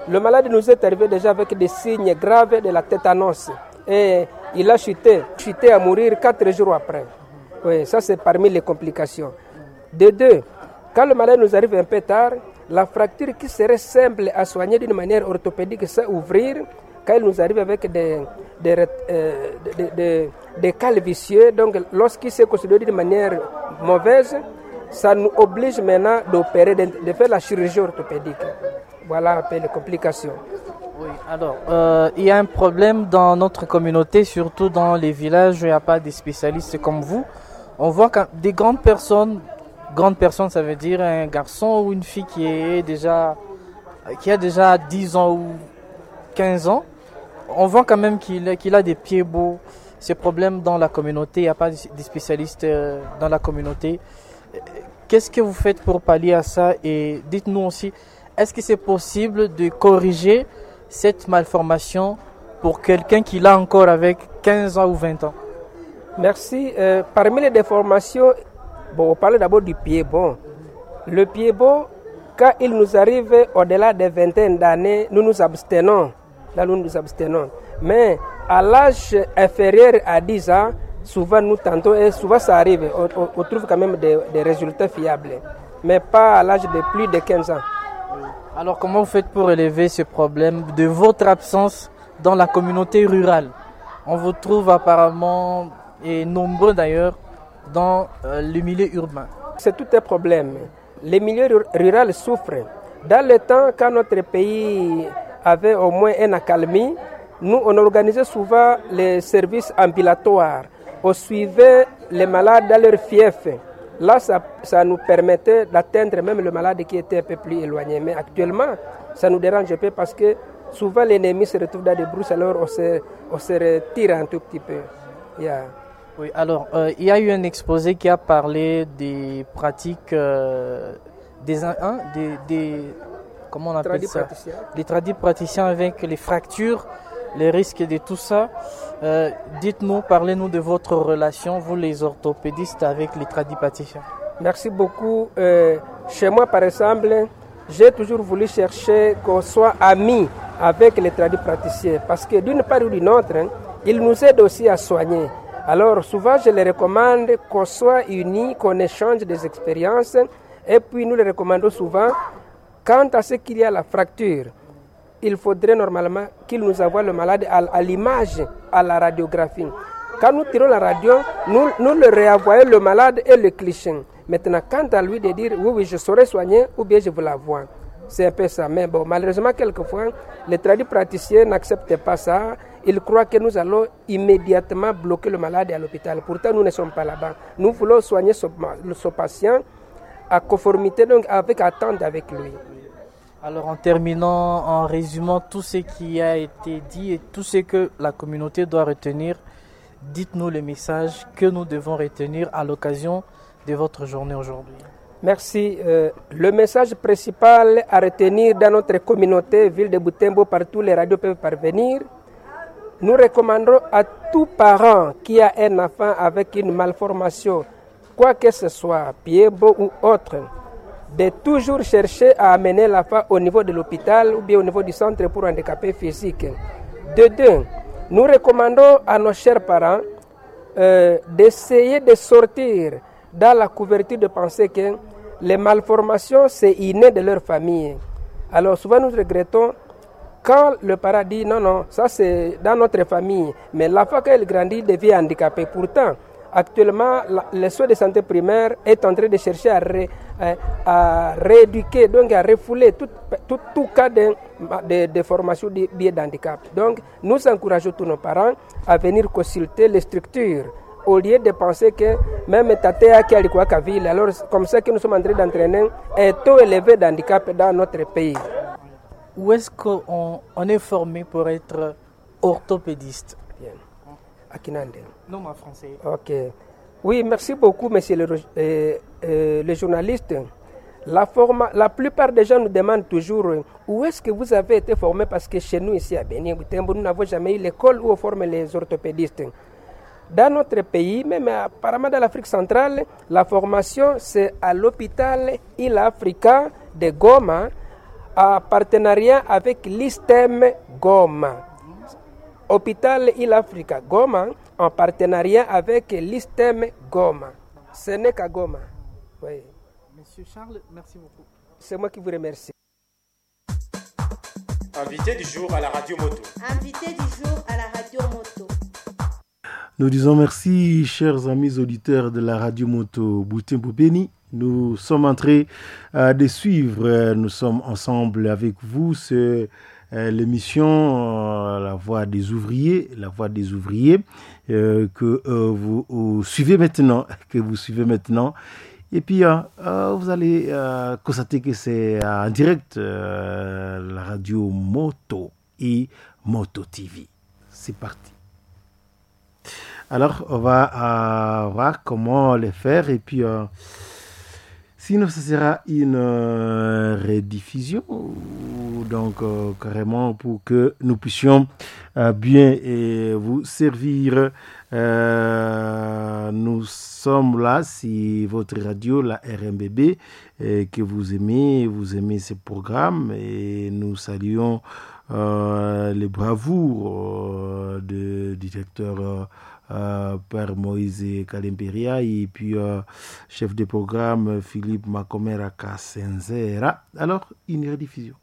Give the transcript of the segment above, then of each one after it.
le malade nous est arrivé déjà avec des signes graves de la tétanos. Et il a chuté, chuté à mourir quatre jours après. Oui, ça c'est parmi les complications. De deux, quand le malade nous arrive un peu tard, la fracture qui serait simple à soigner d'une manière orthopédique, c'est ouvrir. Quand il nous arrive avec des, des, euh, des, des, des cales vicieux, donc lorsqu'il s'est considéré d'une manière mauvaise, ça nous oblige maintenant d'opérer, de, de, faire la chirurgie orthopédique. Voilà un peu les complications. Oui, alors, euh, il y a un problème dans notre communauté, surtout dans les villages où il n'y a pas de spécialistes comme vous. On voit que des grandes personnes, grandes personnes, ça veut dire un garçon ou une fille qui est déjà, qui a déjà 10 ans ou 15 ans, on voit quand même qu'il qu'il a des pieds beaux. Ces problèmes dans la communauté, il n'y a pas de spécialistes dans la communauté. Qu'est-ce que vous faites pour pallier à ça Et dites-nous aussi, est-ce que c'est possible de corriger cette malformation pour quelqu'un qui l'a encore avec 15 ans ou 20 ans Merci. Euh, parmi les déformations, bon, on parle d'abord du pied bon. Le pied bon, quand il nous arrive au-delà des vingtaines d'années, nous nous abstenons. Là, nous nous abstenons. Mais à l'âge inférieur à 10 ans, souvent nous tentons, et souvent ça arrive, on, on, on trouve quand même des, des, résultats fiables. Mais pas à l'âge de plus de 15 ans. Alors comment vous faites pour élever ce problème de votre absence dans la communauté rurale On vous trouve apparemment, et nombreux d'ailleurs, dans euh, le milieu urbain. C'est tout un problème. Les milieux ruraux souffrent. Dans le temps, quand notre pays avait au moins une accalmie, nous, on organisait souvent les services ambulatoires. On suivait les malades dans leur fief. Là, ça, ça nous permettait d'atteindre même le malade qui était un peu plus éloigné. Mais actuellement, ça nous dérange un peu parce que souvent l'ennemi se retrouve dans des brousses, alors on se, on se retire un tout petit peu. Yeah. Oui, alors, euh, il y a eu un exposé qui a parlé des pratiques euh, des, hein, des, des, comment on appelle ça Les tradis praticiens avec les fractures, les risques de tout ça. Euh, Dites-nous, parlez-nous de votre relation, vous les orthopédistes, avec les tradis praticiens. Merci beaucoup. Euh, chez moi, par exemple, j'ai toujours voulu chercher qu'on soit amis avec les tradis praticiens parce que d'une part ou d'une autre, hein, ils nous aident aussi à soigner. Alors souvent, je les recommande qu'on soit unis, qu'on échange des expériences et puis nous les recommandons souvent quant à ce qu'il y a la fracture il faudrait normalement qu'il nous envoie le malade à, à l'image, à la radiographie. Quand nous tirons la radio, nous, nous le réenvoyons le malade et le cliché. Maintenant, quant à lui de dire oui, oui, je saurais soigner ou bien je vous la vois. C'est un peu ça. Mais bon, malheureusement, quelquefois, les tradis praticiens n'acceptent pas ça. Ils croient que nous allons immédiatement bloquer le malade à l'hôpital. Pourtant, nous ne sommes pas là-bas. Nous voulons soigner ce, ce patient à conformité, donc avec attente avec lui. Alors en terminant, en résumant tout ce qui a été dit et tout ce que la communauté doit retenir, dites-nous le message que nous devons retenir à l'occasion de votre journée aujourd'hui. Merci. Euh, le message principal à retenir dans notre communauté, ville de Boutembo, partout les radios peuvent parvenir. Nous recommandons à tout parent qui a un enfant avec une malformation, quoi que ce soit, pied beau ou autre, de toujours chercher à amener l'enfant au niveau de l'hôpital ou bien au niveau du centre pour handicapés physiques. De deux, nous recommandons à nos chers parents euh, d'essayer de sortir dans la couverture de penser que les malformations, c'est inné de leur famille. Alors souvent nous regrettons quand le parent dit non, non, ça c'est dans notre famille, mais l'enfant quand il grandit devient handicapé. Pourtant, actuellement, la, le soin de santé primaire est en train de chercher à, ré, à, à rééduquer, donc à refouler tout, tout, tout cas de, de, de formation de biais d'handicap. Donc, nous encourageons tous nos parents à venir consulter les structures au lieu de penser que même Tatea qui a ville, alors comme ça que nous sommes en train d'entraîner un taux élevé d'handicap dans notre pays. Où est-ce qu'on on est formé pour être orthopédiste Bien. À Kinande. Non, ma français. Ok. Oui, merci beaucoup, monsieur le, euh, euh, le journaliste. La, forma, la plupart des gens nous demandent toujours où est-ce que vous avez été formé parce que chez nous ici à Bénin, nous n'avons jamais eu l'école où on forme les orthopédistes. Dans notre pays, même apparemment dans l'Afrique centrale, la formation c'est à l'hôpital Il Africa de Goma en partenariat avec l'ISTEM Goma. Hôpital Il Africa Goma en partenariat avec l'ISTEM Goma. Ce n'est qu'à Goma. Oui. Monsieur Charles, merci beaucoup. C'est moi qui vous remercie. Invité du jour à la radio moto. Invité du jour à la radio moto. Nous disons merci, chers amis auditeurs de la radio moto Boutembo Béni. Nous sommes en train euh, de suivre, euh, nous sommes ensemble avec vous, c'est euh, l'émission euh, La Voix des ouvriers, La Voix des ouvriers, euh, que euh, vous, vous suivez maintenant, que vous suivez maintenant. Et puis, euh, euh, vous allez euh, constater que c'est en direct euh, la radio Moto et Moto TV. C'est parti. Alors, on va euh, voir comment le faire et puis euh, sinon ce sera une euh, rediffusion donc euh, carrément pour que nous puissions euh, bien et vous servir. Euh, nous sommes là si votre radio, la RMBB, et que vous aimez, vous aimez ce programme et nous saluons euh, les bravoures euh, du directeur euh, euh, Père Moïse Kalemperia et puis euh, chef de programme Philippe Makomera Kasenzera. Alors, une rediffusion.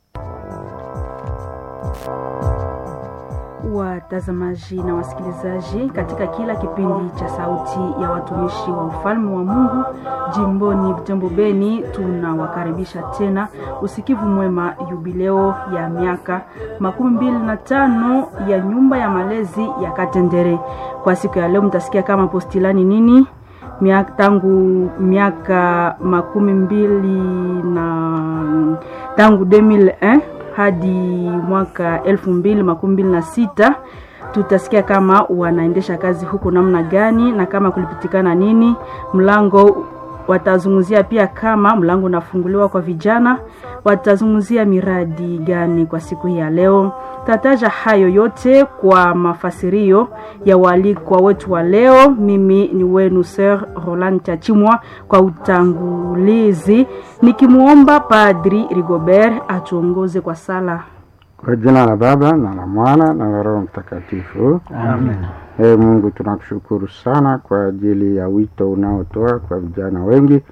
Watazamaji na wasikilizaji, katika kila kipindi cha Sauti ya Watumishi wa Ufalme wa Mungu jimboni Butembo Beni, tunawakaribisha tena usikivu mwema yubileo ya miaka makumi mbili na tano ya nyumba ya malezi ya Katendere. Kwa siku ya leo mtasikia kama postilani nini miaka, tangu miaka makumi mbili na tangu 2001 hadi mwaka elfu mbili makumi mbili na sita tutasikia kama wanaendesha kazi huko namna gani na kama kulipitikana nini mlango watazungumzia pia kama mlango unafunguliwa kwa vijana watazungumzia miradi gani kwa siku hii ya leo tataja hayo yote kwa mafasirio ya walikwa wetu wa leo mimi ni wenu sir roland chachimwa kwa utangulizi nikimwomba padri rigobert atuongoze kwa sala Kwa jina la Baba na la Mwana na la Roho Mtakatifu. Amen. Ee Mungu, tunakushukuru sana kwa ajili ya wito unaotoa kwa vijana wengi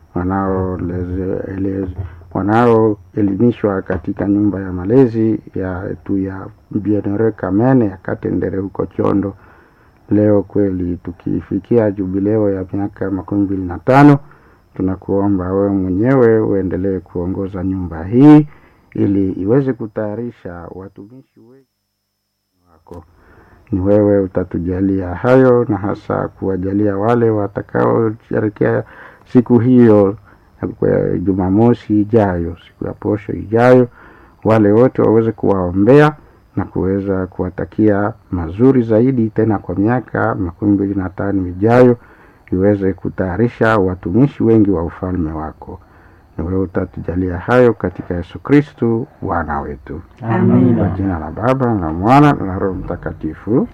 wanaoleze- elez- wanaoelimishwa katika nyumba ya malezi ya tu ya Bienheureux Kamene ya Katendere huko Chondo. Leo kweli tukifikia jubileo ya miaka makumi mbili na tano, tunakuomba wewe mwenyewe uendelee kuongoza nyumba hii ili iweze kutayarisha watumishi wengi wako. Ni wewe utatujalia hayo, na hasa kuwajalia wale watakaosherekea siku hiyo ya kwa Jumamosi ijayo, siku ya posho ijayo, wale wote waweze kuwaombea na kuweza kuwatakia mazuri zaidi, tena kwa miaka makumi mbili na tano ijayo iweze kutayarisha watumishi wengi wa ufalme wako. Ni wewe utatujalia hayo katika Yesu Kristu Bwana wetu. Amen. Kwa jina la Baba na la Mwana na la Roho Mtakatifu.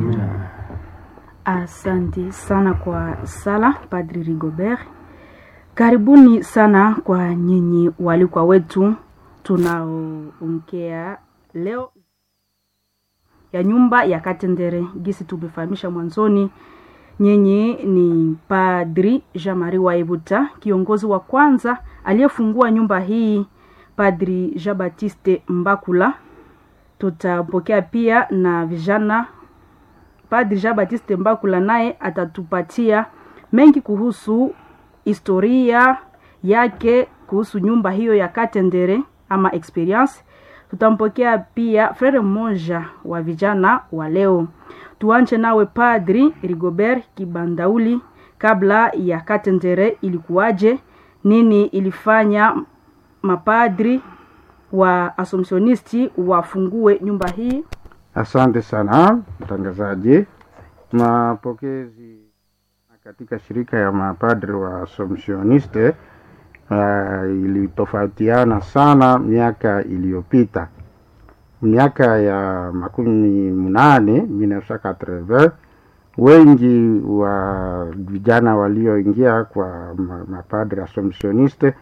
Asante sana kwa sala Padri Rigobert. Karibuni sana kwa nyinyi walikwa wetu tunaoongea leo ya nyumba ya Katendere. Gisi tumefahamisha mwanzoni, nyinyi ni Padri Jean-Marie Waibuta, kiongozi wa kwanza aliyefungua nyumba hii, Padri Jean Baptiste Mbakula. Tutapokea pia na vijana Padri Jean Baptiste Mbakula naye atatupatia mengi kuhusu historia yake kuhusu nyumba hiyo ya Katendere ama experience. Tutampokea pia frere mmoja wa vijana wa leo. Tuanche nawe Padri Rigobert Kibandauli, kabla ya Katendere ilikuwaje? Nini ilifanya mapadri wa assumptionisti wafungue nyumba hii? Asante sana mtangazaji. Mapokezi katika shirika ya mapadri wa Assumptioniste uh, ilitofautiana sana miaka iliyopita. Miaka ya makumi mnane 1980 wengi wa vijana walioingia kwa ma- mapadri Assumptioniste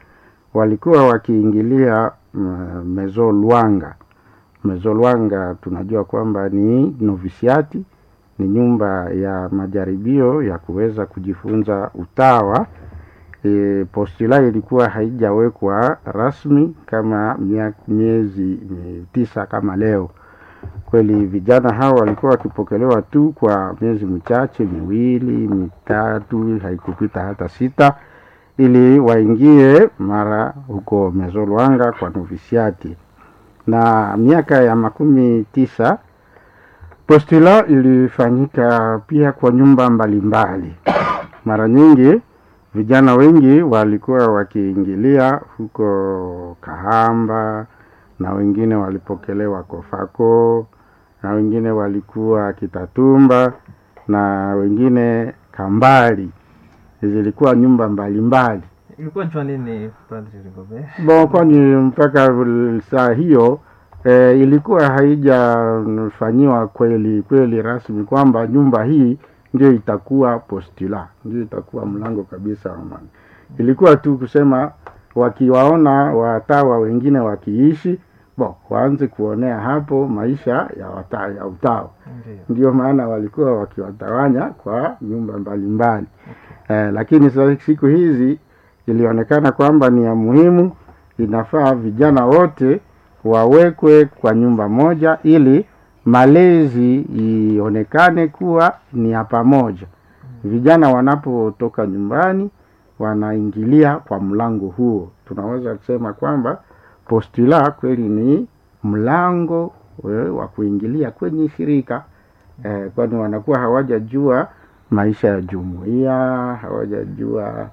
walikuwa wakiingilia mm, mezo Lwanga. Mezo Lwanga tunajua kwamba ni novisiati, ni nyumba ya majaribio ya kuweza kujifunza utawa. E, postula ilikuwa haijawekwa rasmi kama mia- miezi mi- tisa kama leo. Kweli vijana hao walikuwa wakipokelewa tu kwa miezi michache, miwili, mitatu, haikupita hata sita, ili waingie mara huko Mezolwanga kwa novisiati. Na miaka ya makumi tisa postula ilifanyika pia kwa nyumba mbalimbali. Mara nyingi vijana wengi walikuwa wakiingilia huko Kahamba na wengine walipokelewa Kofako na wengine walikuwa Kitatumba na wengine Kambali. Zilikuwa nyumba mbalimbali ilikuwa njua nini Padre Rigobert? bon, kwani mpaka saa hiyo e, ilikuwa haijafanyiwa kweli kweli rasmi kwamba nyumba hii ndio itakuwa postula, ndio itakuwa mlango kabisa wa amani. Ilikuwa tu kusema wakiwaona watawa wengine wakiishi bo, waanze kuonea hapo maisha ya, wata, ya utawa Ndio. ndio maana walikuwa wakiwatawanya kwa nyumba mbalimbali eh, lakini sa- siku hizi ilionekana kwamba ni ya muhimu, inafaa vijana wote wawekwe kwa nyumba moja ili malezi ionekane kuwa ni ya pamoja. Vijana wanapotoka nyumbani wanaingilia kwa mlango huo. Tunaweza kusema kwamba postula kweli ni mlango eh, wa kuingilia kwenye shirika eh, kwani wanakuwa hawajajua maisha ya jumuiya, hawajajua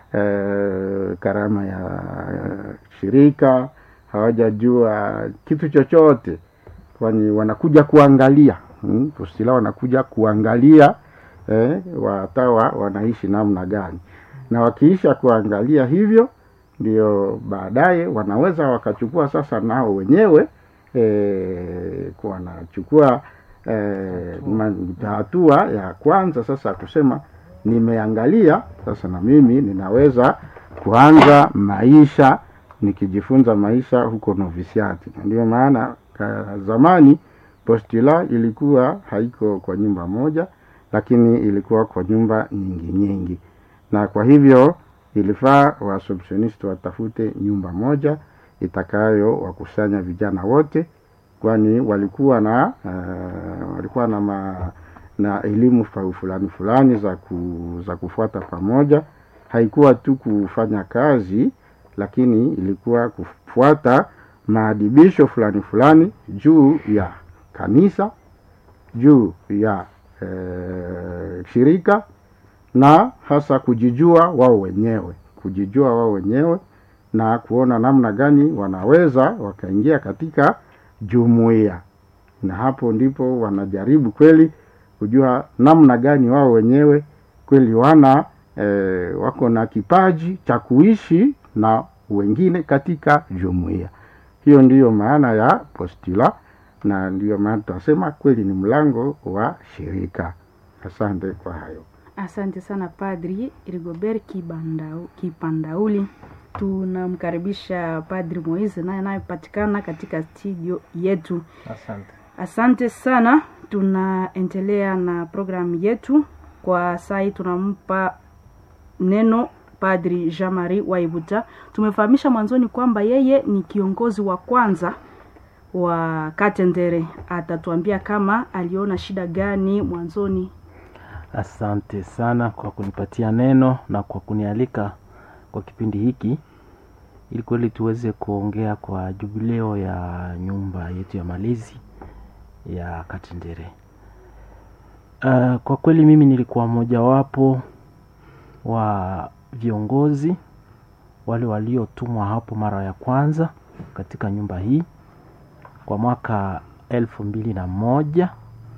eh, karama ya eh, shirika, hawajajua kitu chochote, kwani wanakuja kuangalia hmm, postula wanakuja kuangalia eh, watawa wanaishi namna gani, na wakiisha kuangalia hivyo ndio baadaye wanaweza wakachukua sasa nao wenyewe eh, wanachukua eh, ma- hatua ya kwanza sasa kusema nimeangalia sasa na mimi ninaweza kuanza maisha nikijifunza maisha huko novisiati na ndio maana ka- zamani postula ilikuwa haiko kwa nyumba moja lakini ilikuwa kwa nyumba nyingi nyingi na kwa hivyo ilifaa waassumptionist watafute nyumba moja itakayo wakusanya vijana wote kwani walikuwa na uh, walikuwa na ma, na elimu fa- fulani fulani za, ku, za kufuata pamoja haikuwa tu kufanya kazi lakini ilikuwa kufuata maadibisho fulani fulani juu ya kanisa juu ya eh, shirika na hasa kujijua wao wenyewe kujijua wao wenyewe na kuona namna gani wanaweza wakaingia katika jumuiya na hapo ndipo wanajaribu kweli kujua namna gani wao wenyewe kweli wana eh, wako na kipaji cha kuishi na wengine katika jumuiya hiyo ndiyo maana ya postula na ndiyo maana tunasema kweli ni mlango wa shirika asante kwa hayo Asante sana Padri Rigobert Kibandau, Kipandauli. Tunamkaribisha Padri Moise naye anayepatikana katika studio yetu. Asante. Asante sana, tunaendelea na programu yetu kwa sai. Tunampa neno Padri Jean Marie Waibuta. Tumefahamisha mwanzoni kwamba yeye ni kiongozi wa kwanza wa Katendere. Atatuambia kama aliona shida gani mwanzoni Asante sana kwa kunipatia neno na kwa kunialika kwa kipindi hiki ili kweli tuweze kuongea kwa jubileo ya nyumba yetu ya malezi ya Katendere. Uh, kwa kweli mimi nilikuwa mojawapo wa viongozi wale waliotumwa hapo mara ya kwanza katika nyumba hii kwa mwaka elfu mbili na moja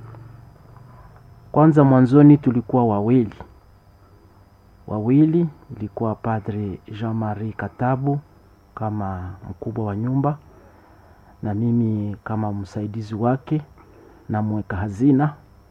kwanza mwanzoni tulikuwa wawili wawili ilikuwa padre jean marie katabu kama mkubwa wa nyumba na mimi kama msaidizi wake na mweka hazina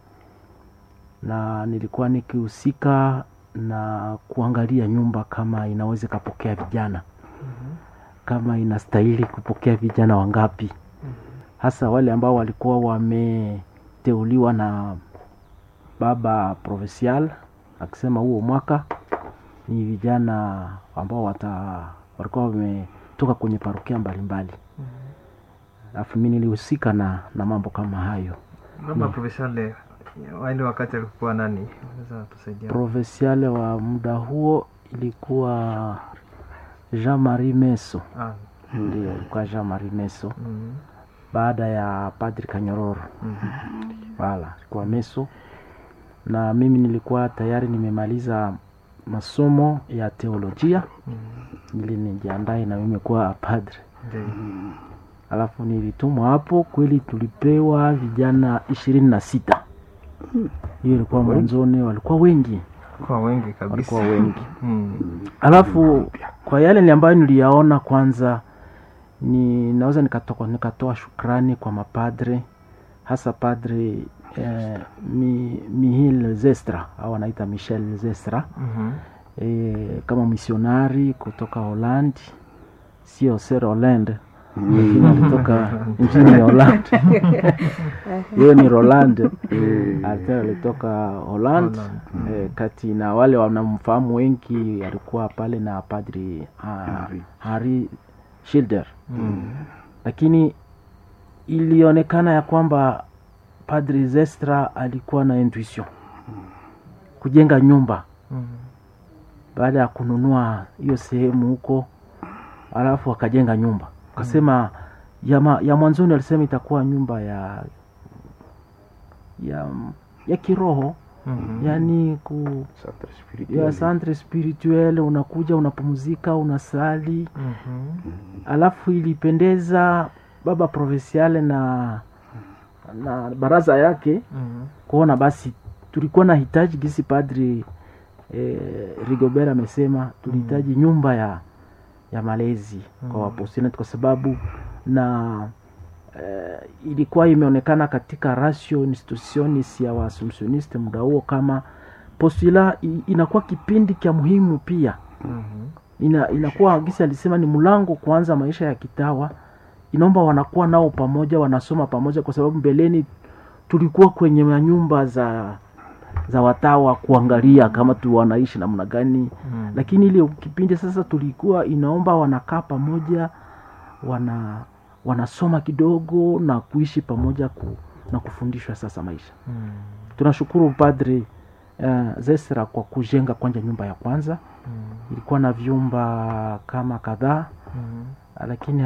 na nilikuwa nikihusika na kuangalia nyumba kama inaweza ikapokea vijana kama inastahili kupokea vijana wangapi hasa wale ambao walikuwa wameteuliwa na baba provincial akisema huo mwaka ni vijana ambao wata walikuwa wametoka kwenye parokia mbalimbali alafu mi nilihusika na, na mambo kama hayo Baba Provincial waende wakati alikuwa nani? Unaweza tusaidia? provinciale wa muda huo ilikuwa Jean Marie Meso, Ah, ndio ilikuwa Jean Marie Meso mm, baada ya Padri Kanyororo. mhm. Wala ilikuwa Meso, na mimi nilikuwa tayari nimemaliza masomo ya teolojia ili nijiandae na mimi kuwa padre. Ndio. Alafu nilitumwa hapo, kweli tulipewa vijana ishirini na sita. Hiyo ilikuwa mwanzoni, walikuwa wengi, Kwa wengi kabisa. walikuwa wengi. Mm. alafu kwa yale ni ambayo niliyaona kwanza ni naweza nikatoka nikatoa shukrani kwa mapadre hasa padre eh, mi, mihil zestra au anaita michel zestra Mhm. eh, kama misionari kutoka holandi sio ser holland lakini alitoka nchini holland hiyo ni roland alikuwa alitoka holland Holland. eh, kati na wale wanamfahamu wengi alikuwa pale na padri uh, harry shilder Mm. lakini ilionekana ya kwamba padri zestra alikuwa na intuition kujenga nyumba Mm. baada ya kununua hiyo sehemu huko alafu akajenga nyumba akasema ya, ma, ya mwanzoni alisema itakuwa nyumba ya ya ya kiroho Mhm. yani ku Centre ya spirituel. centre spirituel unakuja unapumzika unasali Mhm. alafu ilipendeza baba provinciale na na baraza yake Mhm. kuona basi tulikuwa na hitaji gisi padri eh, rigobert amesema tulihitaji nyumba ya ya malezi kwa wapostinati kwa sababu na eh, ilikuwa imeonekana katika ratio institutionis ya waassumptioniste muda huo kama postula i- inakuwa kipindi cha muhimu pia Mhm. ina, inakuwa gisi alisema ni mlango kuanza maisha ya kitawa inaomba wanakuwa nao pamoja wanasoma pamoja kwa sababu mbeleni tulikuwa kwenye manyumba za za watawa kuangalia kama tu wanaishi namna gani Mm. lakini ile kipindi sasa tulikuwa inaomba wanakaa pamoja wana wanasoma kidogo na kuishi pamoja ku, na kufundishwa sasa maisha Mm. tunashukuru padri uh, zesra kwa kujenga kwanja nyumba ya kwanza Mm. ilikuwa na vyumba kama kadhaa Mhm. lakini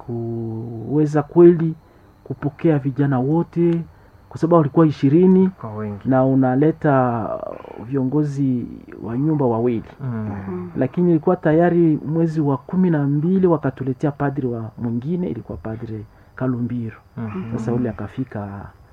haikuweza kweli kupokea vijana wote kwa sababu walikuwa ishirini Kwa wengi. na unaleta viongozi wa nyumba wawili Mm. lakini ilikuwa tayari mwezi wa kumi na mbili wakatuletea padri wa mwingine ilikuwa padri kalumbiro Mhm. sasa ule akafika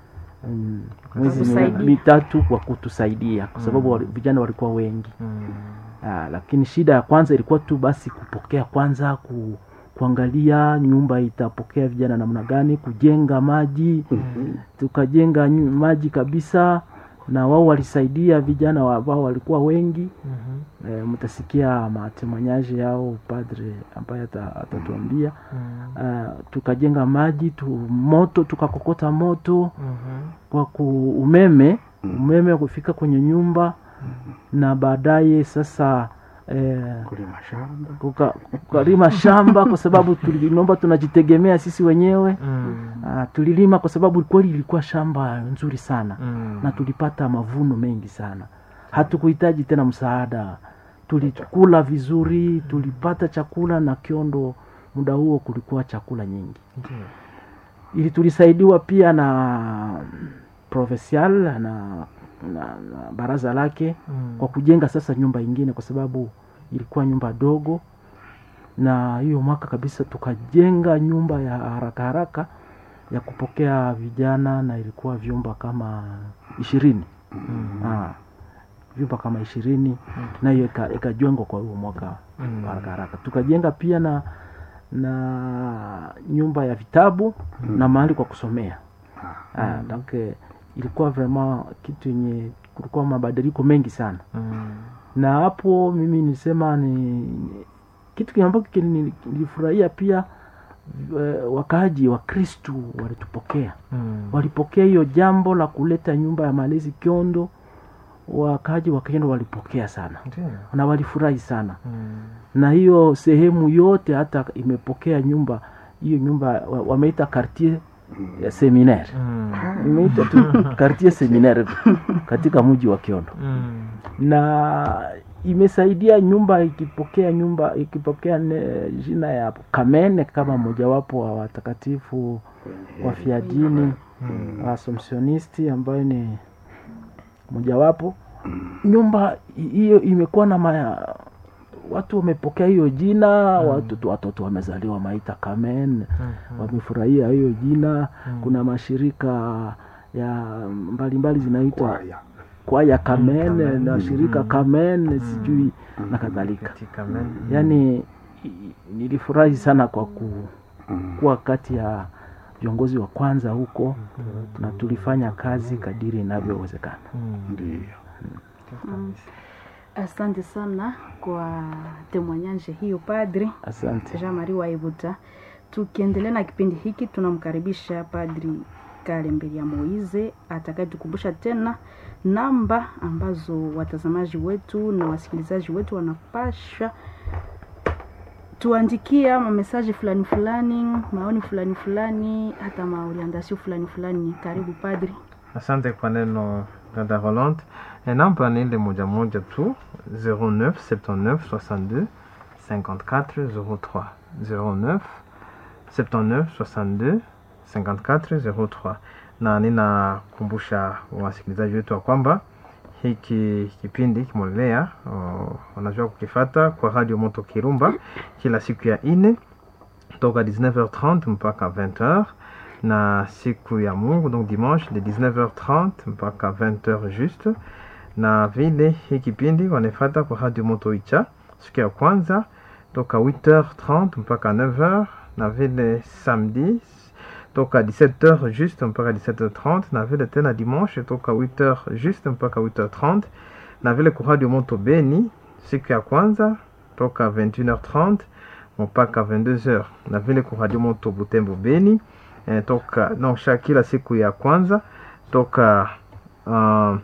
mm, mwezi Kutusaidia. mitatu kwa kutusaidia kwa sababu wali- vijana walikuwa wengi Mm. Ah, lakini shida ya kwanza ilikuwa tu basi kupokea kwanza ku, kuangalia nyumba itapokea vijana namna gani kujenga maji tukajenga nyu- maji kabisa na wao walisaidia vijana wa- ambao walikuwa wengi Mhm. e, mtasikia matemanyaje yao padre ambaye ata- atatuambia Mm. Ah, tukajenga maji tu moto tukakokota moto Mhm. kwa ku umeme umeme kufika kwenye nyumba na baadaye sasa eh, kulima shamba kuka- kukalima shamba kwa sababu tulinomba tunajitegemea sisi wenyewe Mm. Ah, tulilima kwa sababu kweli ilikuwa shamba nzuri sana Mm. na tulipata mavuno mengi sana hatukuhitaji tena msaada tulikula vizuri tulipata chakula na kiondo muda huo kulikuwa chakula nyingi Ndio. ili tulisaidiwa pia na provincial na, na, na baraza lake Mm. kwa kujenga sasa nyumba ingine kwa sababu ilikuwa nyumba dogo na hiyo mwaka kabisa tukajenga nyumba ya haraka haraka ya kupokea vijana na ilikuwa vyumba kama ishirini Mm. ah, vyumba kama ishirini nayo ika- ikajengwa kwa huo mwaka Mm. haraka haraka tukajenga pia na na nyumba ya vitabu na mahali kwa kusomea ah, donc eh, ilikuwa vraiment kitu yenye kulikuwa mabadiliko mengi sana Mm. na hapo mimi nisema ni kitu ambacho kili- nilifurahia pia eh, wakaaji wa kristu walitupokea Mm. walipokea hiyo jambo la kuleta nyumba ya malezi kiondo wakaaji wa kiondo walipokea sana Ndiyo. na walifurahi sana Mm. na hiyo sehemu yote hata imepokea nyumba hiyo nyumba wa- wameita quartier ya seminaire Mm. imeita tu quartier seminaire katika mji wa kiondo Mm. na imesaidia nyumba ikipokea nyumba ikipokea ne, jina ya Kamene kama mojawapo wa watakatifu wafiadini mm. Assumptionisti ambayo ni mojawapo. Nyumba hi- hiyo imekuwa na maya, watu wamepokea hiyo jina watoto, watoto wamezaliwa maita Kamen wamefurahia hiyo jina. Kuna mashirika ya mbalimbali zinaitwa kwaya Kamen na shirika Kamen sijui na kadhalika. Katika men. Yaani i- nilifurahi sana kwa ku, kuwa kati ya viongozi wa kwanza huko na tulifanya kazi kadiri inavyowezekana. Ndio. Asante sana kwa temwanyaje hiyo padri Asante. Jean Marie Waibuta. Tukiendelea na kipindi hiki, tunamkaribisha Padri Kalemberia Moize atakayetukumbusha tena namba ambazo watazamaji wetu na wasikilizaji wetu wanapasha tuandikia mamesaji fulani fulani, maoni fulani fulani, hata maorientasio fulani fulani. Karibu Padri. Asante kwa neno dada Rolande. E, namba ni ile moja moja tu 09 79 62 54 03 09 79 62 54 03 na ninakumbusha wasikilizaji wetu wa kwamba hiki kipindi kimolelea wanajua kukifata kwa radio moto kirumba kila siku ya ine toka 19h30 mpaka 20h na siku ya mungu donc dimanche de 19h30 mpaka 20h juste na vile hii kipindi wanefata kwa radio moto icha siku ya kwanza toka 8h30 mpaka 9h na vile samedi toka 17h juste mpaka 17h30 na vile tena dimanche toka 8h juste mpaka 8h30 na vile kwa radio moto beni siku ya kwanza toka 21h30 mpaka 22h na vile kwa radio moto butembo beni eh, toka donc chaque kila siku ya kwanza toka uh,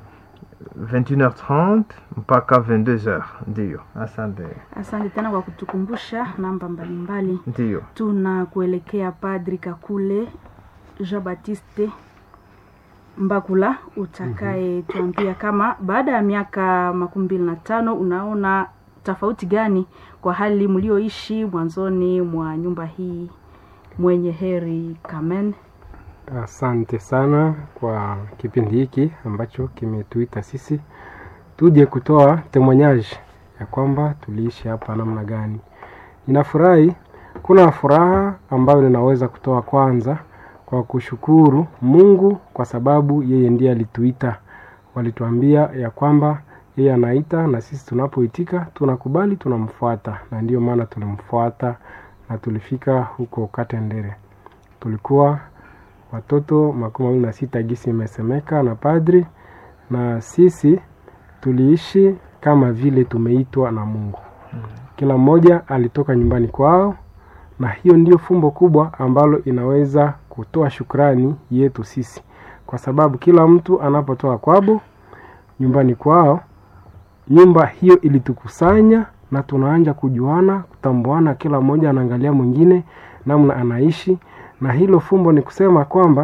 21h30 mpaka 22h ndio asante Asante tena kwa kutukumbusha namba mbalimbali. ndio Tunakuelekea Padri Kakule Jean Baptiste Mbakula utakaye tuambia kama baada ya miaka makumi mbili na tano unaona tofauti gani kwa hali mlioishi mwanzoni mwa nyumba hii mwenye heri Kamen. Asante sana kwa kipindi hiki ambacho kimetuita sisi tuje kutoa temonyaji ya kwamba tuliishi hapa namna gani. Ninafurahi, kuna furaha ambayo ninaweza kutoa kwanza kwa kushukuru Mungu kwa sababu yeye ndiye alituita. Walituambia ya kwamba yeye anaita na sisi tunapoitika tunakubali, tunamfuata, na ndiyo maana tulimfuata na tulifika huko Katendere. Tulikuwa watoto makumi mawili na sita gisi imesemeka na padri, na sisi tuliishi kama vile tumeitwa na Mungu. Kila mmoja alitoka nyumbani kwao, na hiyo ndio fumbo kubwa ambalo inaweza kutoa shukrani yetu sisi, kwa sababu kila mtu anapotoka kwabo nyumbani kwao, nyumba hiyo ilitukusanya na tunaanja kujuana, kutambuana, kila mmoja anaangalia mwingine namna anaishi, na hilo fumbo ni kusema kwamba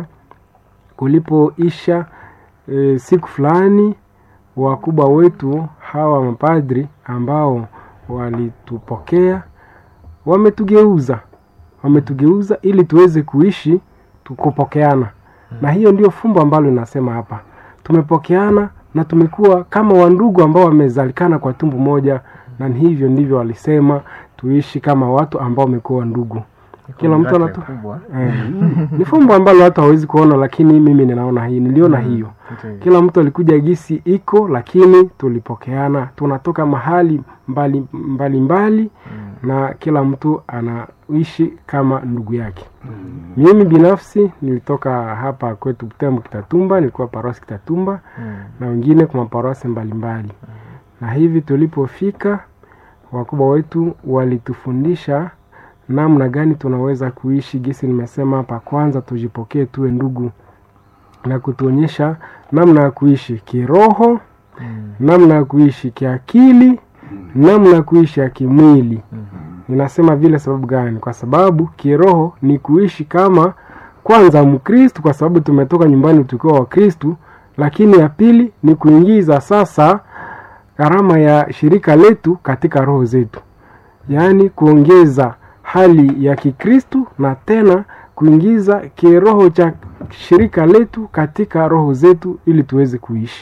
kulipoisha e, siku fulani wakubwa wetu hawa mapadri ambao walitupokea wametugeuza wametugeuza ili tuweze kuishi tukupokeana na hiyo ndio fumbo ambalo inasema hapa tumepokeana na tumekuwa kama wandugu ambao wamezalikana kwa tumbu moja na ni hivyo ndivyo walisema tuishi kama watu ambao wamekuwa ndugu kila mtu anatu kubwa Eh, ni fumbo ambalo watu hawezi kuona lakini mimi ninaona hii niliona hiyo Ndio. kila mtu alikuja gisi iko lakini tulipokeana tunatoka mahali mbali mbali, mbali na kila mtu anaishi kama ndugu yake mimi binafsi nilitoka hapa kwetu Butembo Kitatumba nilikuwa parosi Kitatumba Mm. na wengine kwa maparosi mbalimbali na hivi tulipofika wakubwa wetu walitufundisha namna gani tunaweza kuishi gisi nimesema hapa kwanza tujipokee tuwe ndugu na kutuonyesha namna ya kuishi kiroho namna ya kuishi kiakili namna ya kuishi ya kimwili ninasema vile sababu gani kwa sababu kiroho ni kuishi kama kwanza mkristu kwa sababu tumetoka nyumbani tukiwa wakristu lakini ya pili ni kuingiza sasa gharama ya shirika letu katika roho zetu yaani kuongeza hali ya kikristu na tena kuingiza kiroho cha shirika letu katika roho zetu ili tuweze kuishi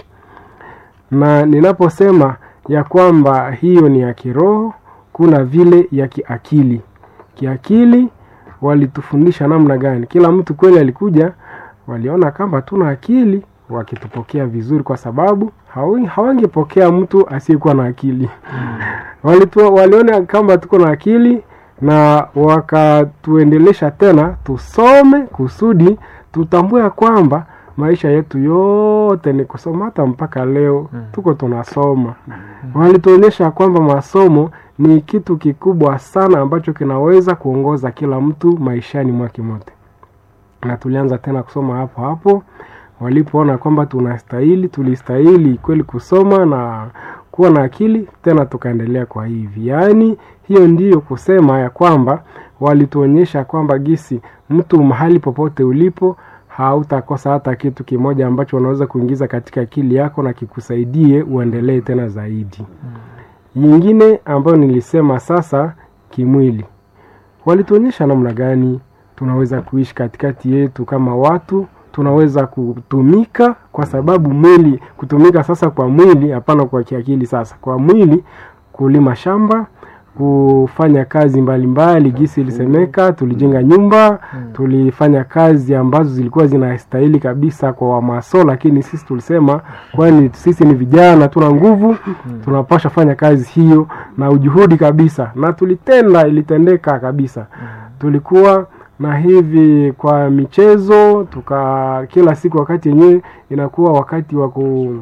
na ninaposema ya kwamba hiyo ni ya kiroho kuna vile ya kiakili kiakili walitufundisha namna gani kila mtu kweli alikuja waliona kama tuna akili wakitupokea vizuri kwa sababu hawi- hawangepokea mtu asiyekuwa na akili Walitu, waliona kama tuko na akili na wakatuendelesha tena tusome kusudi tutambue ya kwamba maisha yetu yote ni kusoma hata mpaka leo tuko tunasoma walituonyesha kwamba masomo ni kitu kikubwa sana ambacho kinaweza kuongoza kila mtu maishani mwake mote na tulianza tena kusoma hapo hapo walipoona kwamba tunastahili tulistahili kweli kusoma na kuwa na akili tena tukaendelea kwa hivi yaani hiyo ndiyo kusema ya kwamba walituonyesha kwamba gisi mtu mahali popote ulipo hautakosa hata kitu kimoja ambacho unaweza kuingiza katika akili yako na kikusaidie uendelee tena zaidi yingine ambayo nilisema sasa kimwili walituonyesha namna gani tunaweza kuishi katikati yetu kama watu tunaweza kutumika kwa sababu mwili kutumika sasa kwa mwili hapana kwa kiakili sasa kwa mwili kulima shamba kufanya kazi mbalimbali gisi ilisemeka tulijenga nyumba tulifanya kazi ambazo zilikuwa zinastahili kabisa kwa wamaso lakini sisi tulisema kwani sisi ni vijana tuna nguvu tunapasha fanya kazi hiyo na ujuhudi kabisa na tulitenda ilitendeka kabisa tulikuwa na hivi kwa michezo tuka kila siku wakati yenyewe inakuwa wakati wa ku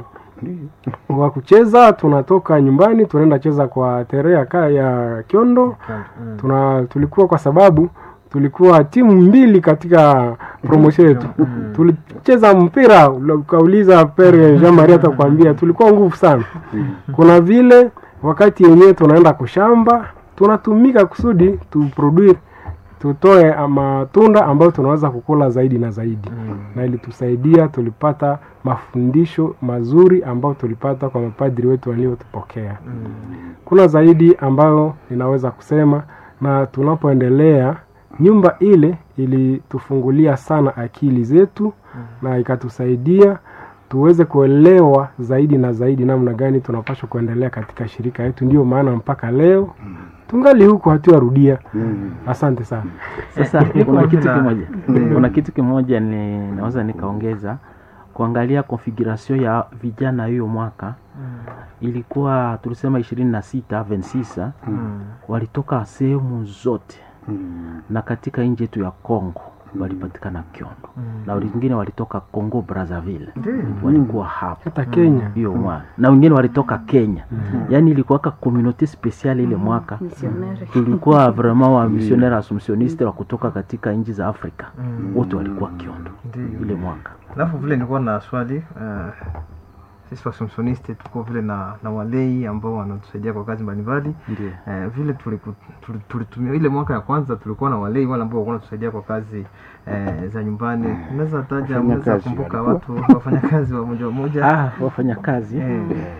wa kucheza tunatoka nyumbani tunaenda cheza kwa tere ya, ka- ya kiondo tuna tulikuwa kwa sababu tulikuwa timu mbili katika promotion yetu tulicheza mpira ula- ukauliza pere jean marie atakwambia tulikuwa nguvu sana kuna vile wakati yenyewe tunaenda kushamba tunatumika kusudi tuproduce tutoe matunda ambayo tunaweza kukula zaidi na zaidi mm. na ilitusaidia tulipata mafundisho mazuri ambayo tulipata kwa mapadri wetu waliotupokea mm. kuna zaidi ambayo ninaweza kusema na tunapoendelea nyumba ile ilitufungulia sana akili zetu mm. na ikatusaidia tuweze kuelewa zaidi na zaidi namna gani tunapaswa kuendelea katika shirika yetu ndio maana mpaka leo tungali huku hatuarudia asante sana Sasa niko kuna kitu na- kimoja, Mm. kuna kitu kimoja ni naweza nikaongeza kuangalia configuration ya vijana hiyo mwaka ilikuwa tulisema ishirini na sita vensisa walitoka sehemu zote na katika nchi yetu ya Congo walipatikana Kiondo na wengine walitoka Congo Brazzaville walikuwa hapo hata kenya hiyo mwaka na wengine walitoka Kenya yaani ilikuwaka communauté spéciale ile mwaka Missionnaire. tulikuwa vraiment wa missionnaire assumptioniste wa kutoka katika nchi za Afrika wote walikuwa Kiondo Ndiyo. ile mwaka alafu vile nilikuwa na swali uh, sisi wasumsonisti tuko vile na, na walei ambao wanatusaidia kwa kazi mbalimbali ndio eh, vile tuliku- tuli- tulitumia ile mwaka ya kwanza tulikuwa na walei wale ambao walikuwa wanatusaidia kwa kazi eh, za nyumbani unaweza taja unaweza Wafanyakazi kumbuka walikuwa. watu wafanyakazi wa moja moja ah, wafanyakazi eh,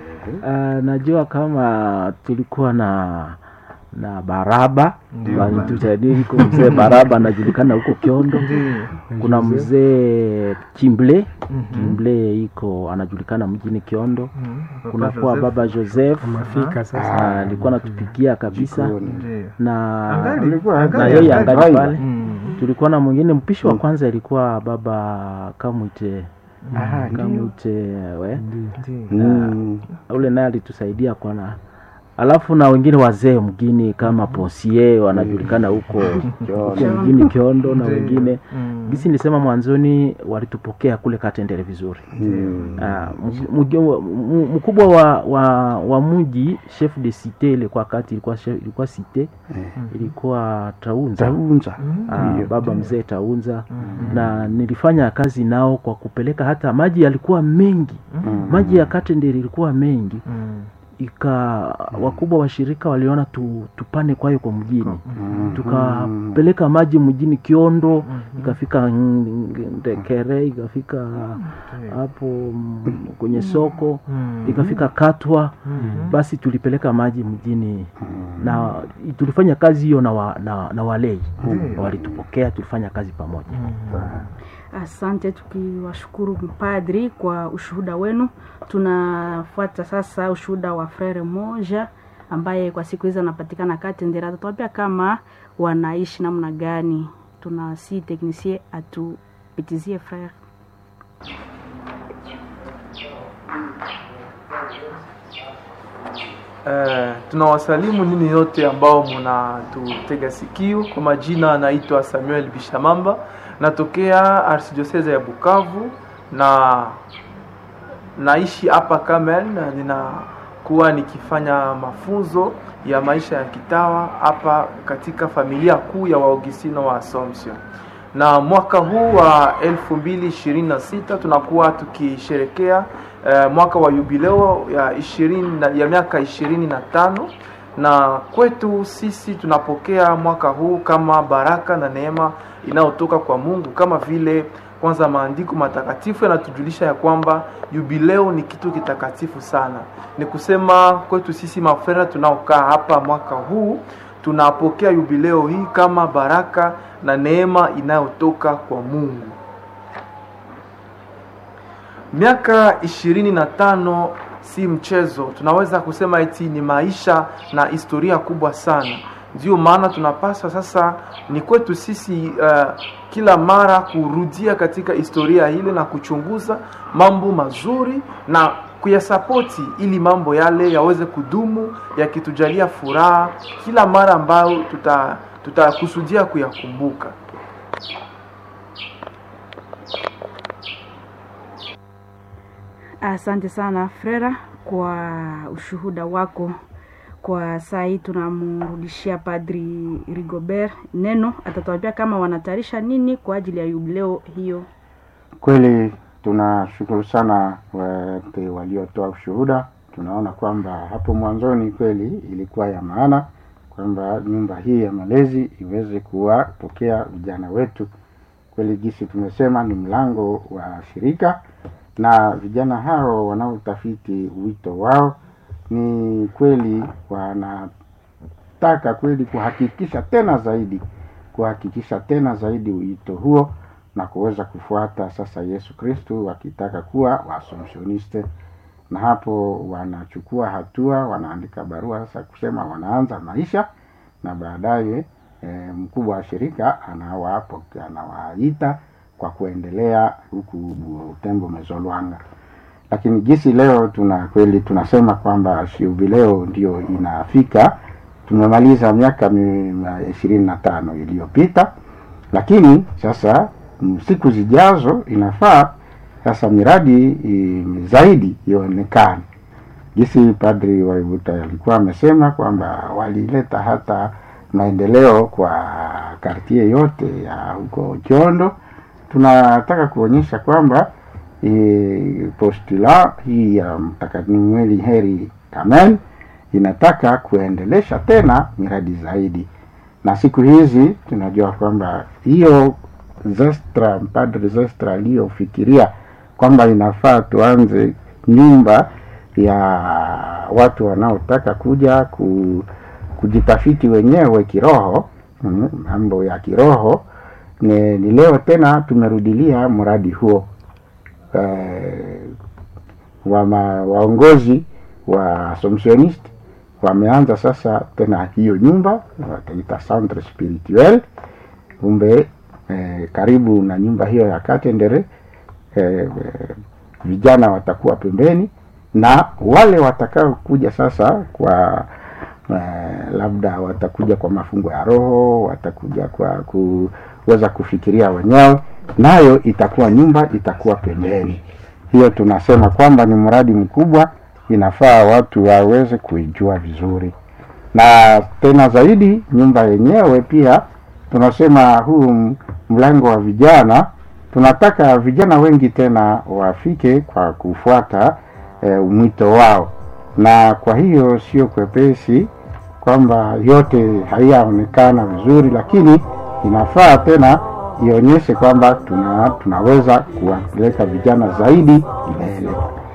uh, najua kama tulikuwa na na baraba Ndio, walitusaidie iko mzee baraba anajulikana huko kiondo ndio. kuna mzee chimble Mhm. chimble iko anajulikana mjini kiondo Mhm. Papa kunakuwa Joseph. baba joseph mafika sasa Ah, alikuwa anatupikia kabisa Jikoni. Ndio. na Angali? Alikuwa na Angali, yeye angali. angali pale Mm. tulikuwa na mwingine mpishi wa kwanza ilikuwa baba kamwite Aha, ndio. kamwite we Ndio. Mm. ule naye alitusaidia kwa na alafu na wengine wazee mgini kama Ponsie wanajulikana huko Kiondo. mjini Kiondo na Ndiyo. wengine Mm. gisi nilisema mwanzoni walitupokea kule Katendere vizuri. Mm. Ah, mg- mg- m- mkubwa wa, wa, wa mji chef de cite ilikuwa kati ilikuwa chef, ilikuwa cite ilikuwa Taunza Taunza. Ah, Ndiyo. baba mzee Taunza na nilifanya kazi nao kwa kupeleka hata maji yalikuwa mengi Mm. maji ya Katendere ilikuwa mengi Mm. ika wakubwa wa shirika waliona tu, tupane kwayo kwa mjini Mm. tukapeleka maji mjini Kiondo ikafika Ndekere ikafika hapo mm, kwenye soko Mm. ikafika Katwa Mhm. basi tulipeleka maji mjini na tulifanya kazi hiyo na, wa, na, na walei Ndiyo. walitupokea tulifanya kazi pamoja Asante, tukiwashukuru mpadri kwa ushuhuda wenu. Tunafuata sasa ushuhuda wa frere moja ambaye kwa siku hizi anapatikana Katendera. Atatuambia kama wanaishi namna gani. Tuna si teknisie atupitizie frere. Eh, tunawasalimu nini yote ambao mnatutega sikio. Kwa majina anaitwa Samuel Bishamamba, natokea arsidiosese ya Bukavu na naishi hapa Kamen. na Ninakuwa nikifanya mafunzo ya maisha ya kitawa hapa katika familia kuu ya Waogistino wa Assumption na mwaka huu wa 2026 tunakuwa tukisherekea eh, mwaka wa jubileo ya ishirini na- ya miaka ishirini na tano na kwetu sisi tunapokea mwaka huu kama baraka na neema inayotoka kwa Mungu kama vile kwanza maandiko matakatifu yanatujulisha ya kwamba jubileo ni kitu kitakatifu sana. Ni kusema kwetu sisi mafrera tunaokaa hapa mwaka huu tunapokea jubileo hii kama baraka na neema inayotoka kwa Mungu. Miaka ishirini na tano si mchezo, tunaweza kusema eti ni maisha na historia kubwa sana. Ndio maana tunapaswa sasa, ni kwetu sisi uh, kila mara kurudia katika historia ile na kuchunguza mambo mazuri na kuyasapoti ili mambo yale yaweze kudumu yakitujalia furaha kila mara ambayo tuta tutakusudia kuyakumbuka. Asante sana Frera kwa ushuhuda wako. Kwa saa hii tunamrudishia Padri Rigobert neno, atatuambia kama wanatayarisha nini kwa ajili ya jubileo hiyo. Kweli tunashukuru sana wote waliotoa ushuhuda. Tunaona kwamba hapo mwanzoni kweli ilikuwa ya maana kwamba nyumba hii ya malezi iweze kuwapokea vijana wetu. Kweli jinsi tumesema ni mlango wa shirika, na vijana hao wanaotafiti wito wao ni kweli wanataka kweli kuhakikisha tena zaidi kuhakikisha tena zaidi wito huo na kuweza kufuata sasa Yesu Kristu wakitaka kuwa waasomsioniste, na hapo wanachukua hatua, wanaandika barua sasa kusema wanaanza maisha, na baadaye e, mkubwa wa shirika anawapokea anawaita kwa kuendelea huku Butembo Mezolwanga. Lakini jinsi leo tuna kweli tunasema kwamba jubileo ndio inafika, tumemaliza miaka ishirini na tano iliyopita, lakini sasa mm, siku zijazo inafaa sasa miradi i, zaidi ionekane. Jinsi Padri Waibuta alikuwa amesema kwamba walileta hata maendeleo kwa kartie yote ya huko Chondo. Tunataka kuonyesha kwamba e, postula hii ya Mtakatifu Heri Kamen inataka kuendelesha tena miradi zaidi, na siku hizi tunajua kwamba hiyo Zestra, Padre Zestra aliyofikiria kwamba inafaa tuanze nyumba ya watu wanaotaka kuja ku, kujitafiti wenyewe kiroho, mm, mambo ya kiroho ni, ni leo tena tumerudilia mradi huo eh, wa ma, waongozi wa Assumptionist wameanza sasa tena hiyo nyumba wataita centre spirituel kumbe eh, karibu na nyumba hiyo ya Katendere eh, vijana watakuwa pembeni na wale watakao kuja sasa kwa eh, labda watakuja kwa mafungo ya roho, watakuja kwa kuweza kufikiria wenyewe, nayo itakuwa nyumba itakuwa pembeni. Hiyo tunasema kwamba ni mradi mkubwa, inafaa watu waweze kuijua vizuri, na tena zaidi nyumba yenyewe pia tunasema huu m- mlango wa vijana, tunataka vijana wengi tena wafike kwa kufuata eh, mwito wao, na kwa hiyo sio kwepesi kwamba yote haiyaonekana vizuri, lakini inafaa tena ionyeshe kwamba tuna, tunaweza kuwapeleka vijana zaidi mbele.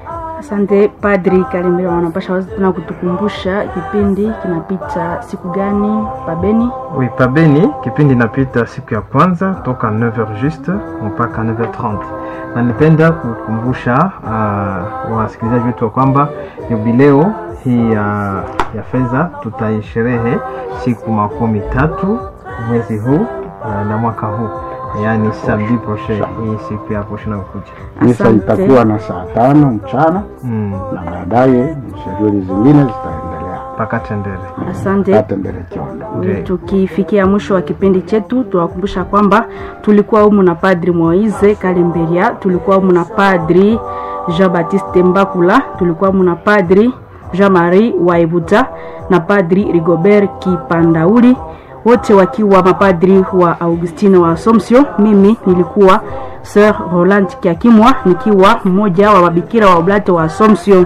Asante Padri Kalimbira, wanapasha wazi tena kutukumbusha kipindi kinapita siku gani pabeni? Oui, pabeni kipindi inapita siku ya kwanza toka 9h juste mpaka 9h30 na nipenda kukumbusha uh, wasikilizaji wetu wa kwamba jubileo hii ya, ya fedha tutaisherehe siku makumi tatu mwezi huu uh, na mwaka huu yaani samedi prochain hii siku ya posho nakuja Misa itakuwa na saa tano mchana mm. na baadaye shughuli zingine zitaendelea mpaka tendele Asante. hata mbele chondo. Ndiyo. Tukifikia mwisho wa kipindi chetu, tuwakumbusha kwamba tulikuwa humu na Padri Moise Kalemberia, tulikuwa humu na Padri Jean Baptiste Mbakula, tulikuwa humu na Padri Jean Marie Waibuta na Padri Rigobert Kipandauli, wote wakiwa mapadri wa Augustine wa Assumption. Mimi nilikuwa Sir Roland Kiakimwa nikiwa mmoja wa mabikira wa Oblate wa Assumption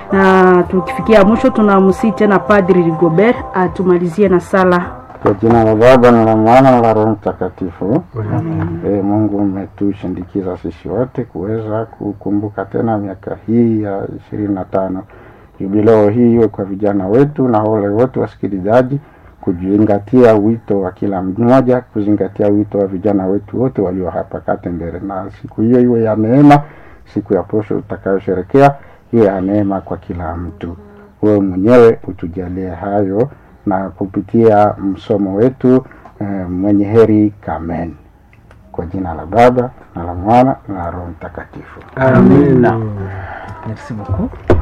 na tukifikia mwisho tunamsii tena Padri Rigobert atumalizie na sala. Kwa jina la Baba na la Mwana na la Roho Mtakatifu. E, Mungu umetushindikiza sisi wote kuweza kukumbuka tena miaka hii ya ishirini na tano jubileo hii iwe kwa vijana wetu na wale wote wasikilizaji kuzingatia wito wa kila mmoja, kuzingatia wito wa vijana wetu wote walio hapa Katembere, na siku hiyo iwe ya neema, siku ya posho utakayosherekea iwe ya neema kwa kila mtu. Wewe mwenyewe utujalie hayo na kupitia msomo wetu eh, mwenye heri Kamen, kwa jina la Baba na la Mwana na la Roho Mtakatifu. Amen. Merci beaucoup.